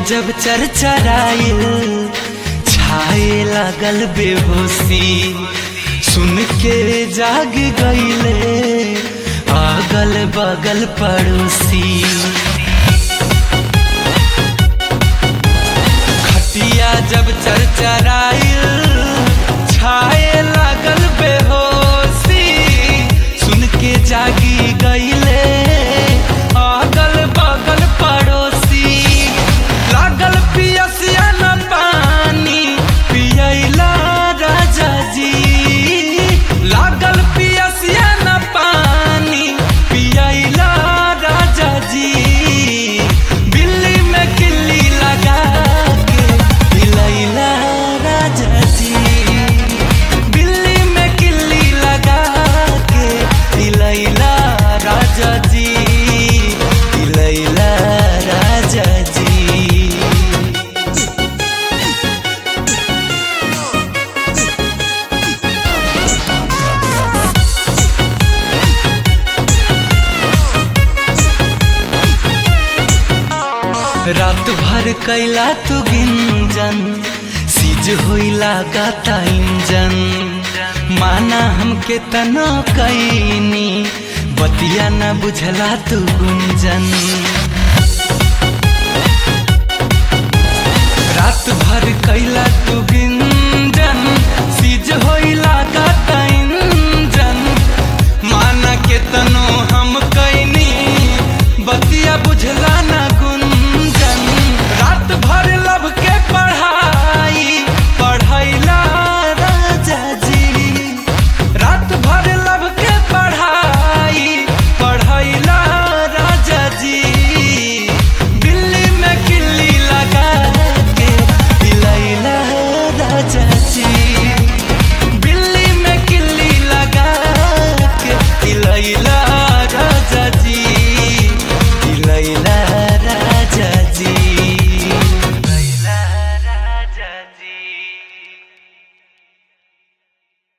जब चरचराइल छाए लागल बेहोशी सुन के जाग गईले अगल बगल पड़ोसी खटिया जब चरचराइल छाए लागल बेहोशी सुन के जागी गईले अगल बगल पड़ोसी लागल पियसिया न पानी पियला राजा जी लागल पियसिया न पानी पियला राजा जी बिल्ली में किल्ली लगा के पिलैला राजा जी बिल्ली में किल्ली लगा के पिलैला राजा जी पिलैला राजा जी रात भर कैला तू गिंजन सीज होइला गाता इंजन माना हमके तना कैनी बतिया न बुझला तू गुंजन रात भर कैला तू